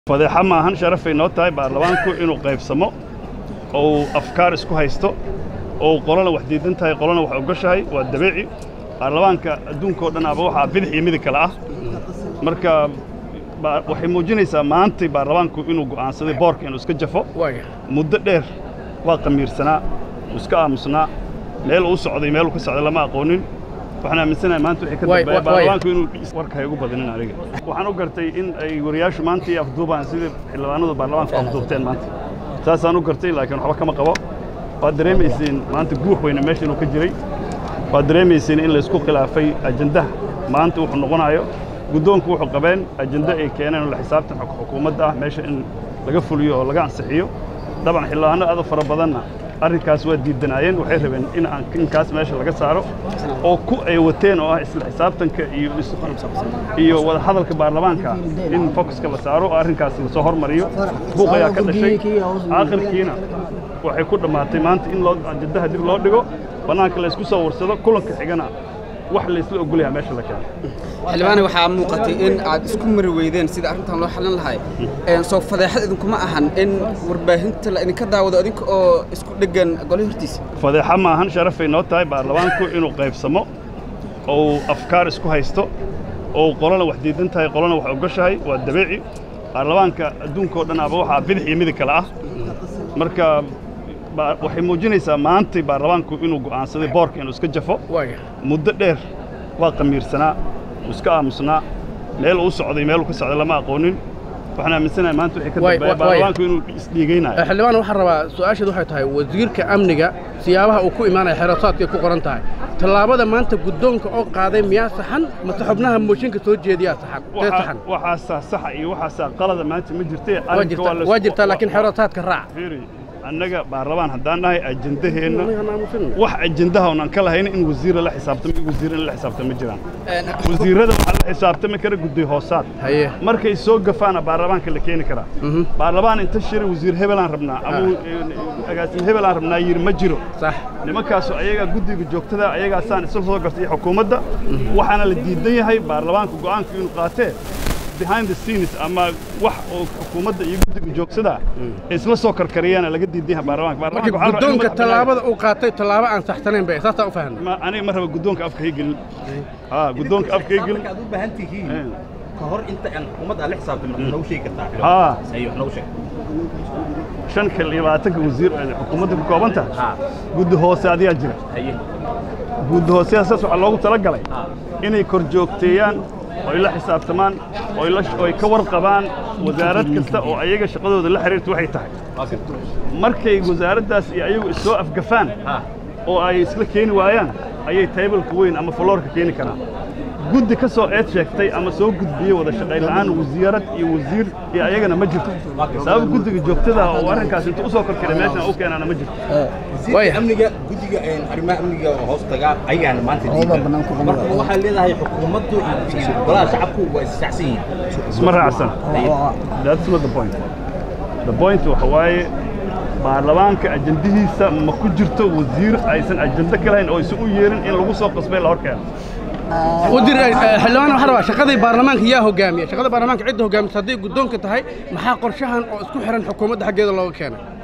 fadeexa maahan sharafay noo tahay baarlamaanku inuu qaybsamo oo uu afkaar isku haysto oo uu qolona wax diidan tahay qolona wax ogoshahay waa dabeeci baarlamaanka adduunka oo dhan aba waxaa bidix iyo midig kale ah marka ba- waxay muujinaysaa maantay baarlamaanku inuu go'aansaday boorka inuu iska jafo muddo dheer waa qamiirsanaa uu iska aamusnaa meel uu socday meel uu ka socday lama aqoonin waxaan aaminsanahay maanta wixii ka Waay- dambeeya waay- baarlamaanku inuu warka hay ugu badinin aniga waxaan u gartay in ay wariyaashu maanta iyo afduubaan sidii xildhibaanadu baarlamaanku afduubteen maanta saasaan u gartay laakiin waxba kama qabo waad dareemayseen maanta guux weyne meesha inuu ka jiray waad dareemayseen in laysku khilaafay ajandaha maanta wuxuu noqonayo guddoonku wuxuu qabeen ajando ay keeneen oo la xisaabtan xuk- xukuumadda ah meesha in laga fuliyo oo laga ansixiyo dabcan xildhibaano aad u fara badanna arrinkaas waa diidanaayeen waxay rabeen in aan inkaas meesha laga saaro oo ku ay wateen oo ah isla xisaabtanka iyo is- iyo wada hadalka baarlamaanka in focuska la saaro oo arrinkaas lasoo hormariyo buuq ayaa ka dhashay aakhirkiina waxay ku dhammaatay maanta in loo ajandaha dib loo dhigo bannaanka la isku soo warsado kulanka xigana wax laysla ogolyaha meesha la keeno xildhibaane waxaa muuqatay in aad isku mari weydeen sida arrintan loo xallin lahay Een, soo fadeexad idinkuma ahan in warbaahinta la idinka daawado idinka oo isku dheggan gole hortiisa fadeexa maahan sharafay noo tahay baarlamaanku inuu qaybsamo oo uu afkaar isku haysto oo uu qolona wax diidan tahay qolona wax ogoshahay waa dabeeci baarlamaanka adduunka oo dhan aba waxaa bidix iyo midig kale ah marka ba- waxay muujinaysaa maantay baarlamaanku inuu go'aansaday boorka inuu iska jafo muddo dheer waa qamiirsanaa uu iska aamusnaa meel uu socday meel uu ka socday lama aqoonin waxaan aaminsanahay maanta wixii ka Waay- dambeeya waay- baarlamaanku inuu isdhiigaynayo xildhibaan waxaan rabaa su-aasheedu waxay tahay wasiirka amniga siyaabaha uu ku imaanaya xeerasaadkay ku qoran tahay tallaabada maanta guddoonka oo qaaday miyaa saxan mase xubnaha mooshinka soo jeediyaa saxan tee Waxaa- saxan waxaasaa saxa iyo waxaasaa qalada maanta ma jirtee waa arrinka jirtaa la waa isku- jirtaa laakiin xeerasaadka raac fiiri annaga baarlamaan haddaan nahay ajandaheenna Aniga naamusin. wax ajandaha oon aan ka lahayn in wasiira la xisaabtamo iyo wasiir in la xisaabtamo ma jiraan Een, wasiirrada waxaa la xisaabtami kara guddi hoosaad haye markay soo gafaana baarlamaanka la keeni karaa Mhm. baarlamaan inta shiri wasiir hebelaan rabnaa ama Ah. agaasim hebelaan rabnaa yiri ma jiro sax nimankaasu ayagaa guddiga joogtada ayagaasaan isla soo gartay xukuumadda waxaana la diidan yahay baarlamaanka go'aanka inuu qaatee behind the scenes ama wax oo xukuumadda iyo guddiga joogsadaa ay isla soo karkariyaana laga diidan yahay baarlamaanka marka Baarlamaanka waxaa la rabaa in guddoonka madax tallaabada uu qaatay tallaabo aan saxsanayn bay saasaa u fahanay ma- aniga ma raba guddoonka afka hay gelin haa guddoonka afka hay gelin aad u baahan tihiin Eh. ka hor inta aan xukuumadda aan la xisaabtamin waxaad noogu sheegi kartaa haa ayo wax noogu sheeg shan kal iyo labaatanka wasiir ay xukuumadda ka kooban tahay haa guddi hoose adiyaa jira haye guddi hooseyaasas waxaa loogu talagalay haa inay kor joogteeyaan oo ay la xisaabtamaan oo ay la- oo ay ka warqabaan wasaarad kasta oo ayaga shaqadooda la xiriirta waxay tahay waa garta markay wasaaraddaas iyo ayagu issoo afgafaan haa oo ay isla keeni waayaan ayay taybalka weyn ama faloorka keeni karaan guddi ka soo eed sheegtay ama soo gudbiyey wada shaqayn la'aan wasiirad iyo wasiir iyo ayagana ma jirto sabab guddiga joogtada ah oo arrinkaas inta u soo korkiray meeshan u keenaana ma jirto Waaya. amniga guddiga een, arrimaha amniga oo hoos tagaa ayaana maanta diidan marka waxaad leedahay xukuumaddu iyo iyo golaha shacabku waa issaacsan yihiin isma raacsan that's not the point the point waxa waaye baarlamaanka ajandihiisa ma ku jirto wasiir aysan ajando ka lahayn oo aysan u yeerin in lagu soo qasbay la hor keeno wasiir eh, xildhibaan waxaan rabaa shaqadii baarlamaanka yaa hogaamiya shaqada baarlamaanka cidda hogaamisa hadday guddoonka tahay maxaa qorshahan oo isku xiran xukuumadda xaggeeda looga keenay